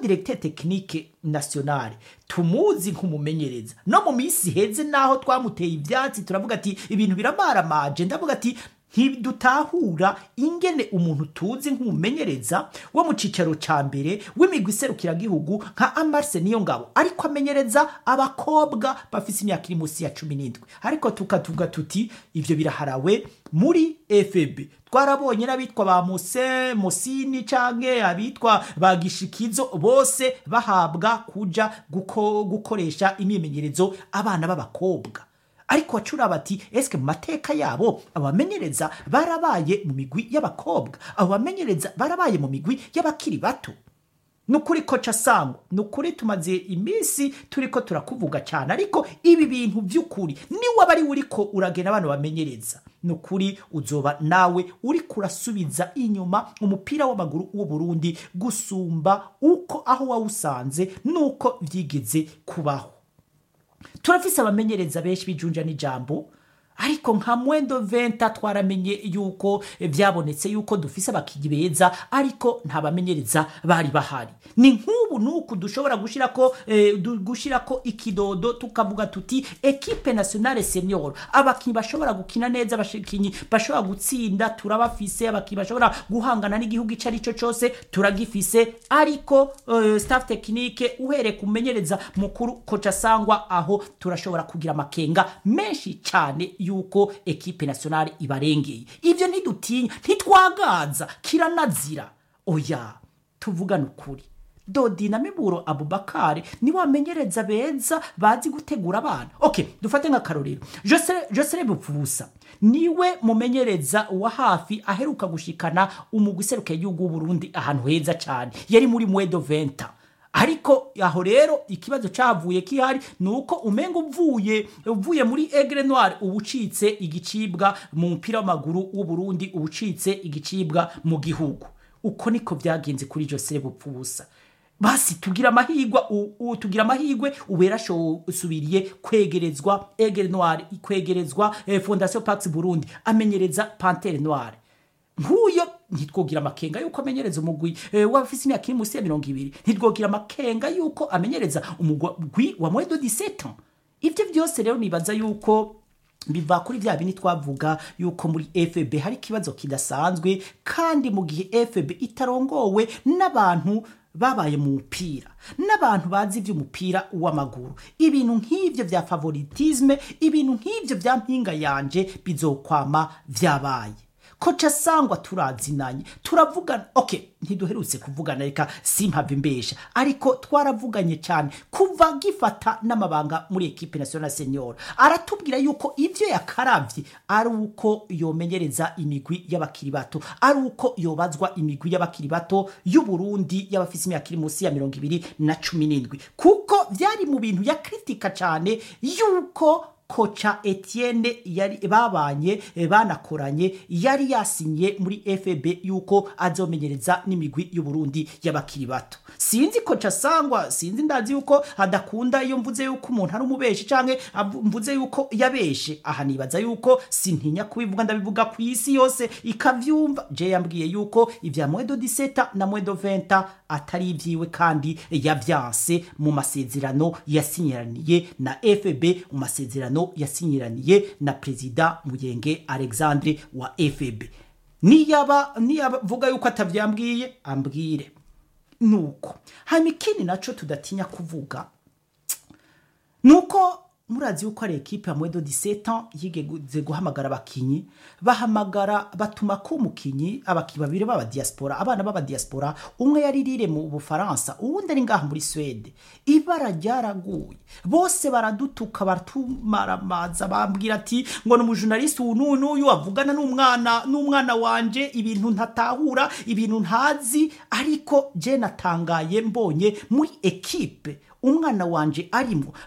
directeur technique nationale tumuzi nk'umumenyereza no mu minsi heze naho twamuteye ivyatsi turavuga ati ibintu biramaramaje ndavuga ati ntidutahura ingene umuntu tuzi nk'umumenyereza wo mu cicaro ca mbere w'imigwi iserukiragihugu nka amarse niyo ngabo ariko amenyereza abakobwa bafise imyaka iri munsi ya cumi n'indwi ariko tukatuvuga tuti ivyo biraharawe muri fb twarabonye n'abitwa ba muse musini canke abitwa ba gishikizo bose bahabwa kuja guko, gukoresha imyimenyerezo abana b'abakobwa ariko wacura bati eske mu mateka yabo abamenyereza barabaye mu migwi y'abakobwa abo bamenyereza barabaye mu migwi y'abakiri bato nukuri koca sangwa nukuri tumaze iminsi turiko turakuvuga cyane ariko ibi bintu by'ukuri niwe aba ari uriko uragena abantu bamenyereza nukuri uzoba nawe uriko urasubiza inyuma umupira w'amaguru w'u Burundi gusumba uko aho wawusanze nuko vyigeze kubaho turafise abamenyereza benshi bijunja n'ijambo ariko nka mwendo venta twaramenye yuko vyabonetse yuko dufise abakinyi beza ariko nta bamenyereza bari bahari ni nk'ubu nuku dushobora gushirako eh, du- gushirako ikidodo tukavuga tuti ekipe nationale senior abakinyi bashobora gukina neza abakinyi bashobora gutsinda turabafise abakinyi bashobora guhangana n'igihugu ico arico cose turagifise ariko eh, staff technique uhereye kumenyereza mukuru koca sangwa aho turashobora kugira amakenga menshi cyane yuko ekipe nationale ibarengeye ivyo ntidutinya ntitwagaza kiranazira oya tuvugane ukuri dodi na miburo abubakari niwe bamenyereza beza bazi gutegura abana okay dufate nk'akarorero Jose- josere bupfubusa niwe mumenyereza wa hafi aheruka gushikana umugwi iseruka y'igihugu w'uburundi ahantu heza cyane yari muri mwedo venta ariko aho rero ikibazo cyavuye kihari ni uko umenga uvuye uvuye muri egre noire uba ucitse igicibwa mu mupira w'amaguru w'uburundi uba ucitse igicibwa mu gihugu uko niko byagenze kuri jose bupfubusa basi tugira amahigwe u- u- tugira amahigwe ubera usubiriye kwegerezwa egre noire kwegerezwa eh, fondation pax burundi amenyereza pantere noire nk'uyo ntitwogira amakenga yuko amenyereza umugwi eh, w'abafise imyaka iri munsi ya mirongo ibiri ntitwogira amakenga yuko amenyereza umugwi wa mwedo 17 ans ivyo vyose rero nibaza yuko biva kuri vya bindi twavuga yuko muri fb hari ikibazo kidasanzwe kandi mu gihe fb itarongowe n'abantu babaye mu mupira n'abantu bazi ivy'umupira w'amaguru ibintu nk'ivyo vya favoritisme ibintu nk'ivyo vya mpinga yanje bizokwama vyabaye koca sangwa turazinanye turavugana okay ntiduherutse kuvugana reka simpave imbesha ariko twaravuganye cyane kuva gifata n'amabanga muri ekipe national senior aratubwira yuko ivyo yakaravye ari uko yomenyereza imigwi y'abakiri bato ari uko yobazwa imigwi y'abakiri bato y'uburundi y'abafise imyaka iri munsi ya mirongo ibiri na cumi n'indwi kuko vyari mu bintu yakritika cyane yuko koca etienne yari babanye eh, banakoranye yari yasinye muri fb yuko azomenyereza n'imigwi y'uburundi y'abakiri bato sinzi koca sangwa sinzi ndazi yuko adakunda iyo mvuze yuko umuntu ari umubeshi canke avu- mvuze yuko yabeshe aha nibaza yuko sintinya kubivuga ndabivuga ku isi yose ikavyumva je yambwiye yuko ivya mwedo 17 na mwedo 20 atari ivyiwe kandi yavyanse mu masezerano yasinyiraniye na fb mu masezerano yasinyiraniye na perezida muyenge alexandre wa fb niyaba niyavuga yuko atavyambwiye ambwire nuko hanyuma ikindi naco tudatinya kuvuga nuko murazi yuko ari ekipe ya mwedo 17 ans yigeze guhamagara abakinyi bahamagara batuma ko umukinyi abakinyi babiri b'aba diaspora abana b'aba diaspora umwe yari rire mu bufaransa uwundi ari ngaha muri swede ibara ryaraguye bose baradutuka baratumaramaza bambwira ati ngo ni umujurnaliste uyu n'uyu n'uyu avugana n'umwana n'umwana wanje ibintu ntatahura ibintu ntazi ariko je natangaye mbonye muri ekipe umwana wanje arimo